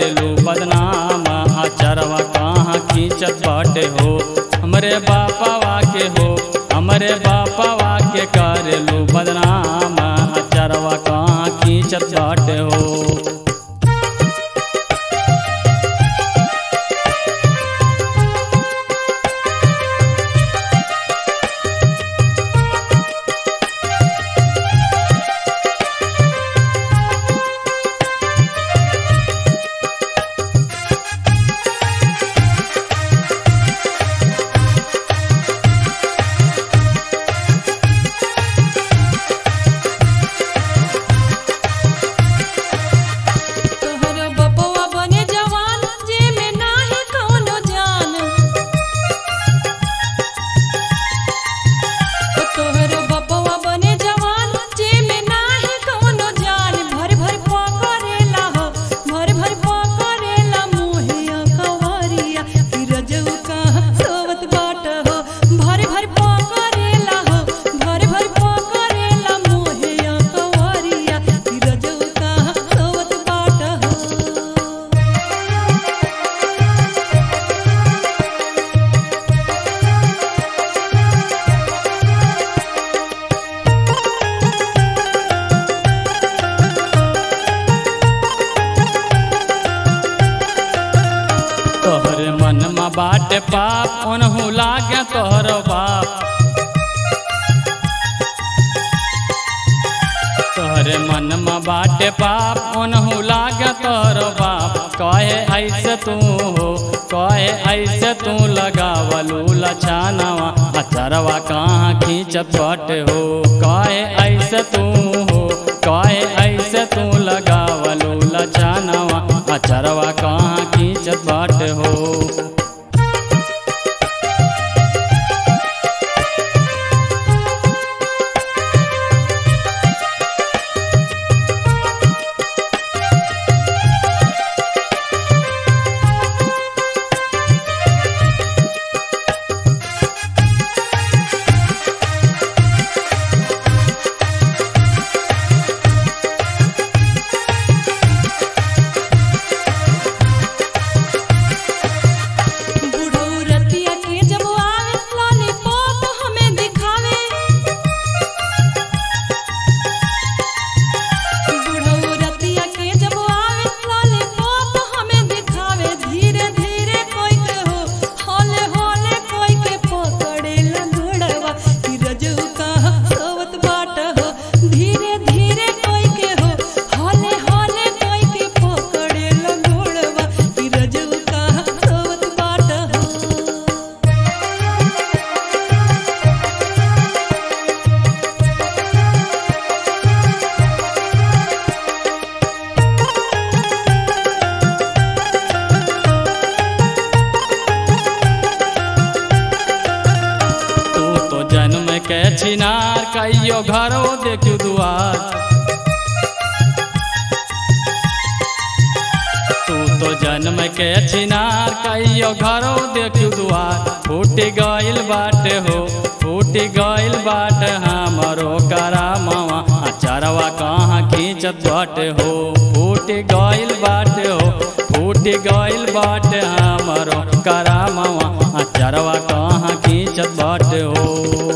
करेलू बदनाम अचरवा कहाँ खींचत बाटे हो हमरे बापावा के हो हमरे बापावा के करेलू बदनाम अचरवा कहाँ खींचत बाटे हो तोहर बपवा बने जवान जे में नाही कौनो जान तोहर बपवा बने जवान जे में नाही कौनो जान भर भर पकड़ेला हो भर भर पकड़ेला मोहिया कवरिया कि रजऊ कहाँ सोवत बाट हो भर भर पकड़ेला हो भर भर पकड़ेला मोहिया कवरिया कि रजऊ कहाँ सोवत बाट हो तोहरे मन में बाटे पाप ओनहु लागे तोहर बाप तोहरे मन में बाटे पाप ओनहु लागे तोहर बाप कहे ऐसे तू हो कहे ऐसे तू लगावलू लछानवा अचरवा कहाँ खींचत बाटे हो कहे ऐसे तू हो कहे ऐसे तू लगावलू लछानवा अचरवा कहाँ खींचत बाटे हो बुढ़ऊ रतिया के जब आवे लॉलीपॉप हमें दिखावे बुढ़ऊ रतिया के जब आवे लॉलीपॉप हमें दिखावे धीरे धीरे कोई के हो हौले हौले कोई के पकड़े लंगड़वा कि रजऊ कहाँ सोवत बाट हो धीरे धीरे कोई के हो हौले हौले कोई के पकड़े लंगड़वा कि रजऊ कहाँ सोवत बाट हो तू तो जन्म के छिनार कहियो घरो देखू दुआर तू तो जन्म के छिनार कहियो घरो देखू दुआर फूट गइल बाटे हो फूट गइल बाटे हमरो करामवा अचरवा कहाँ खींचत बाटे हो फूट गइल बाटे हो फूट गइल बाटे हमरो करामवा अचरवा कहाँ खींचत बाटे हो